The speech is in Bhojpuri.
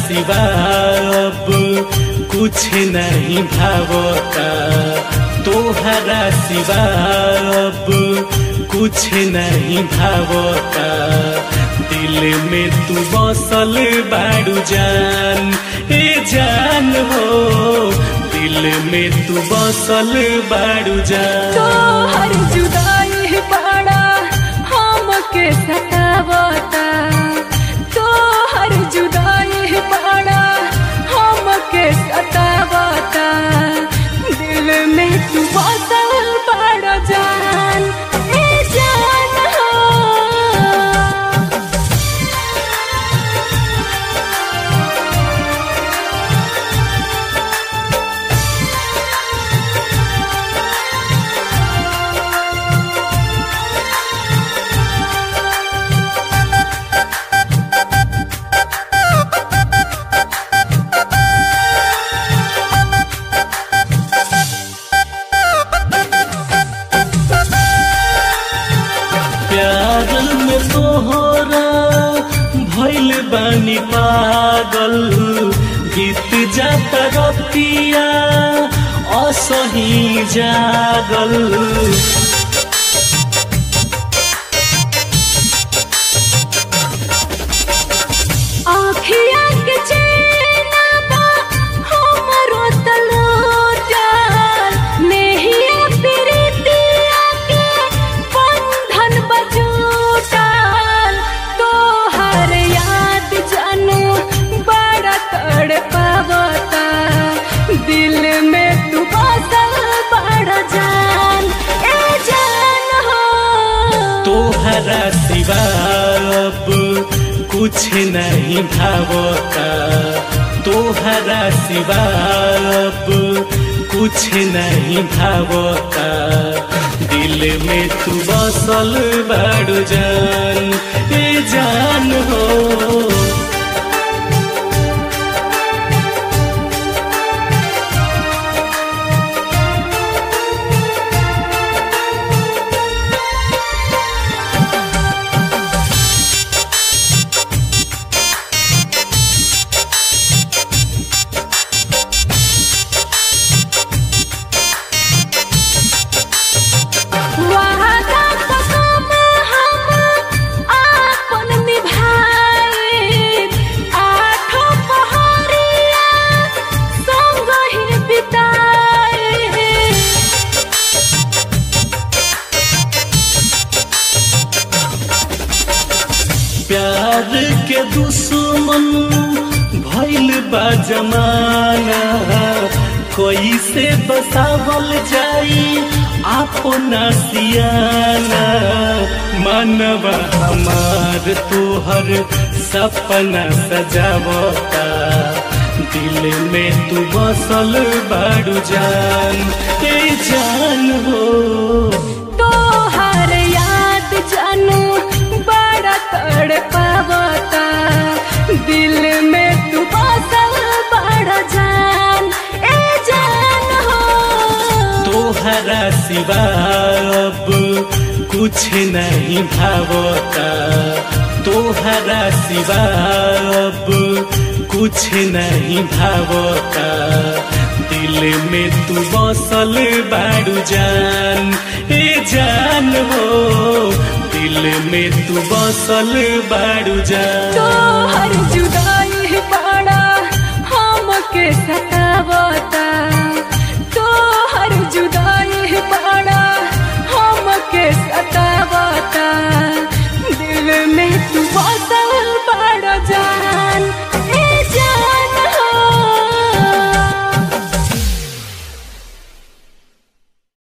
सिवा अब कुछ नहीं भावता तोहरा सिवा अब कुछ नहीं भावता दिल में तू बसल बाड़ू जान ए जान हो दिल में तू बसल बाड़ू जान तोहर जुदाई बड़ा हमके सतावता तोहर जुदाई बड़ा हमके सतावता दिल में तू बसल बड़ा जान ए जान हो प्यार में तोहरा भइल बानी पागल गीत जाता रतिया असही जागल आँखिया के चैना बा हमरो तलोटल नेहिया प्रीतिया के बंधन बजूटल तोहर याद जानू बड़ा तड़पावता दिल में तू बसल बड़ा जान ए जान हो तोहरा सिवा अब कुछ नहीं भावता तोहरा सिवा अब कुछ नहीं भावता दिल में तू बसल बाड़ू जान ए जान हो वादा कसम हम आपन निभाए आठों पहरिया संग ही बिताए प्यार के दुश्मन भइल बा जमाना कैसे बसावल जाई अपना सियाना मनवा हमार तोहर सपना सजावता दिल में तू बसल बाड़ू जान ए जान हो तोहर याद जानू बड़ा तड़पावता दिल में तू बसल बड़ा जान ए जान हो तोहरा सिवा अब कुछ नहीं भावता तोहरा सिवा अब कुछ नहीं भावता दिल में तू बसल बाड़ू जान ए जान हो दिल में तू बसल बाड़ू जान तोहर जुदाई बड़ा हमके सतावता